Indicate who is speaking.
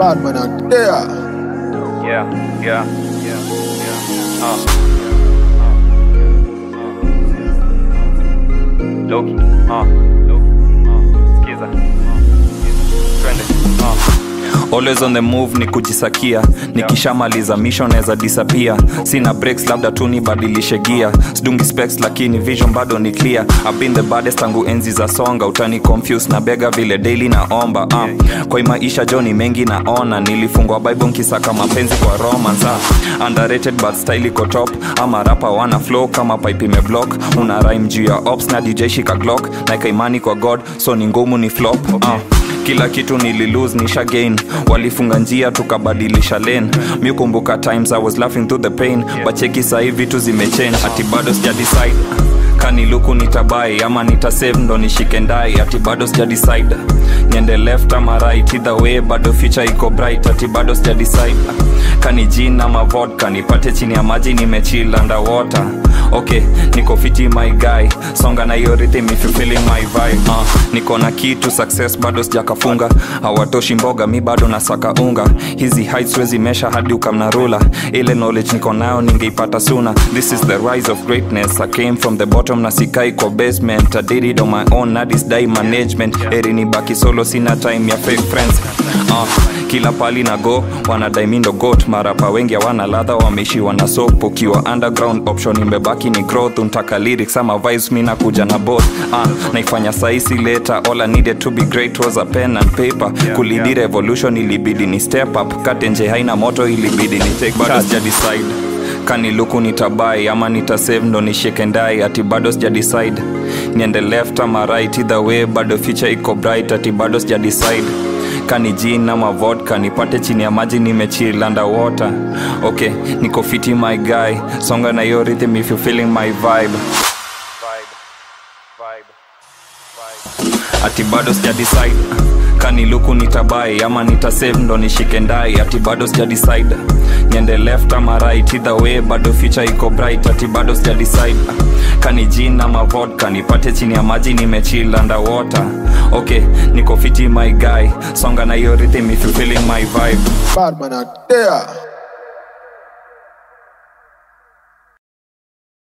Speaker 1: Bad man out there.
Speaker 2: Yeah, yeah, yeah, yeah. Uh. Loki, uh, Loki, uh, skiza, uh, twende, uh.
Speaker 3: always on the move ni kujisakia nikishamaliza mission naweza disappear sina breaks labda tu nibadilishe gia sidungi specs lakini vision bado ni clear I've been the baddest tangu enzi za songa utani confuse na bega vile daily naomba uh. kwa hii maisha joni mengi naona nilifungwa bible nkisaka mapenzi kwa romance uh. underrated but style iko top ama rapa wana flow kama pipe imeblock una rhyme juu ya ops na dj shika glock naika imani kwa god so ni ngumu ni flop uh kila kitu nililose nisha gain walifunga njia tukabadilisha lane mi kumbuka times i was laughing through the pain bacheki sahii vitu zimechange ati bado sija decide kaniluku nitabai ama nitasave ndo nishike ndai ati bado sija decide niende left ama right either way bado future iko bright ati bado sija decide kani gin ama vodka nipate chini ya maji nimechill underwater okay niko fiti my guy songa na hiyo rhythm if you feeling my vibe uh, niko na kitu success bado sijakafunga hawatoshi mboga mi bado nasaka unga hizi heights wezi mesha hadi ukamna rula ile knowledge niko nayo ningeipata sooner this is the rise of greatness i came from the bottom na sikai kwa basement i did it on my own na this day management eri ni baki solo sina time ya fake friends uh, kila pali na go wanadai mi ndo got marapa wengi hawana ladha wameishiwa na sop ukiwa underground option imebaki ni growth untaka lyrics ama vibes mi nakuja na both uh, naifanya saisi later all I needed to be great was a pen and paper yeah, kulidi yeah. revolution ilibidi ni step up katenje haina moto ilibidi ni take bado sija decide kaniluku nitabai ama nitasave ndo nishike ndai ati bado sija decide niende left ama right either way bado future iko bright ati bado sija decide kani jin ama vodka nipate chini ya maji nimechill underwater okay niko fiti my guy songa na hiyo rhythm if you feeling my vibe
Speaker 2: Vibe, vibe, vibe.
Speaker 3: ati bado sija decide kani luku nitabai ama nitasave ndo nishike ndai ati bado sija decide niende left ama right either way bado future iko bright ati bado sija decide kani jin ama vodka nipate chini ya maji nimechill underwater okay niko fiti my guy songa na hiyo rhythm if you feeling my vibe
Speaker 1: Bad man out there.